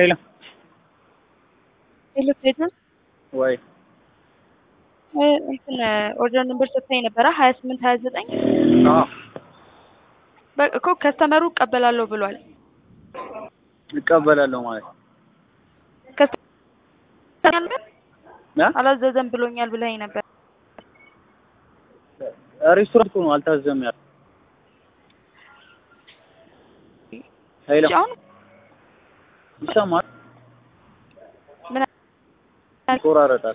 ሄሎ ሄሎ ፌዘን ወይ እንትን ኦርደር ነምበር ሰጥተኝ ነበረ ሀያ ስምንት ሀያ ዘጠኝ አዎ እኮ ከስተመሩ እቀበላለሁ ብሏል። እቀበላለሁ ማለት ከስተመሩ እ አላዘዘም ብሎኛል ብለኸኝ ነበር። ሬስቶራንት እኮ ነው አልታዘም ያለ ሄሎ እሺ፣ አሁን ይሰማል ምን ይቆራረጣል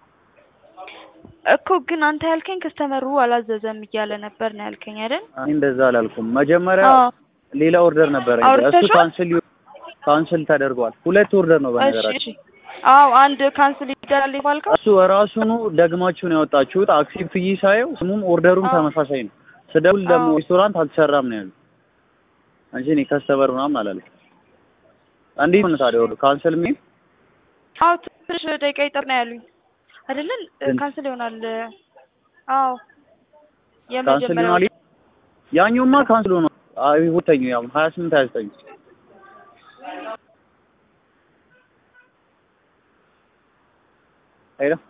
እኮ ግን አንተ ያልከኝ ከስተመሩ አላዘዘም እያለ ነበር ነው ያልከኝ አይደል? እኔ እንደዛ አላልኩም መጀመሪያ አዎ ሌላ ኦርደር ነበረ እሱ አውርተሽዋል? ካንስል ካንስል ተደርጓል ሁለት ኦርደር ነው እሺ በነገራችን እሺ። አዎ አንድ ካንስል ይደራል ባልከው እሱ ራሱኑ ደግማችሁ ነው ያወጣችሁት አክሴፕት ብዬ ሳየው ስሙም ኦርደሩም አዎ። ተመሳሳይ ነው ስደውል ደግሞ አዎ። ሬስቶራንት አልተሰራም ነው ያሉ እንጂ እኔ ከስተመር ምናምን አላልኩም እንዴት ነው ታዲያ ወደ ካንስል የሚል አዎ ትንሽ ደቂቃ ይጠር ነው ያሉኝ አይደለን? ግን- ካንስል ይሆናል። አዎ ካንስል የመጀመሪያው ይሆናል ያኛውማ ካንስል ሆኗል አይ ሁለተኛው ያው ሀያ ስምንት ሀያ ዘጠኝ ሄሎ